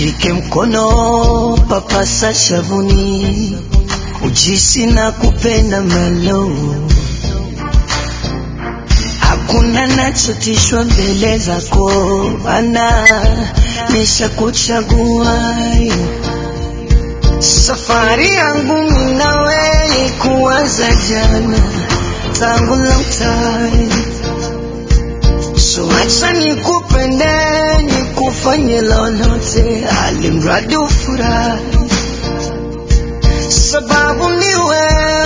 Shike mkono papasa shavuni, ujisi na kupenda malo, hakuna nachotishwa mbele zako, ana nisha kuchagua safari yangu mimi nawe kuanza jana tangu long time So acha nikupende nikufanye lolote, alimradi ufurahi, sababu ni wewe